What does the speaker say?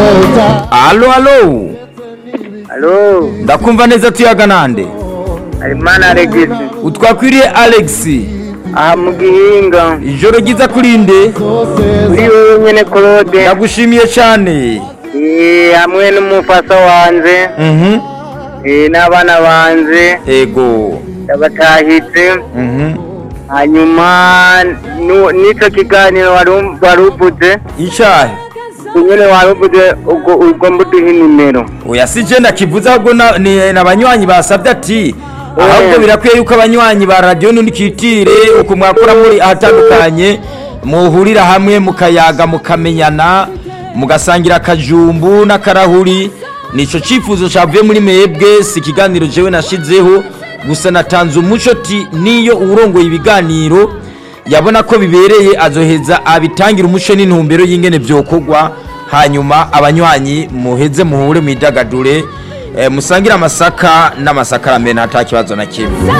alo alo Alo, ndakumva neza tuyaga nande Harimana Alegisi, utwakwiriye alex aha mu Gihinga, ijoro ryiza kurinde uri wowe nyene Claude, ndagushimiye cyane eh, hamwe n'umufasa wanje, Mhm. eh, n'abana banje, ego ndabatahitse, Mhm. hanyuma nu- n'ico kiganiro waru- waruvuze, icyahe nyene waruvuze ubwo ugomba uduhe inimero. oya si je ndakivuze ahubwo na- ni n'abanywanyi basabye ati ahubwo birakwiye yuko abanywanyi ba radiyo ntunikitire uko mwakora muri ahatandukanye muhurira hamwe mukayaga mukamenyana mugasangira akajumbu n'akarahuri nico cifuzo cavuye muri mwebwe si ikiganiro jewe nashizeho gusa natanze umuco ti niyo uwurongoye ibiganiro yabona ko bibereye azoheza abitangira umuco n'intumbero y'ingene vyokorwa hanyuma abanywanyi muheze muhure mwidagadure eh, musangire amasaka n'amasakaramentu ata kibazo na kimwe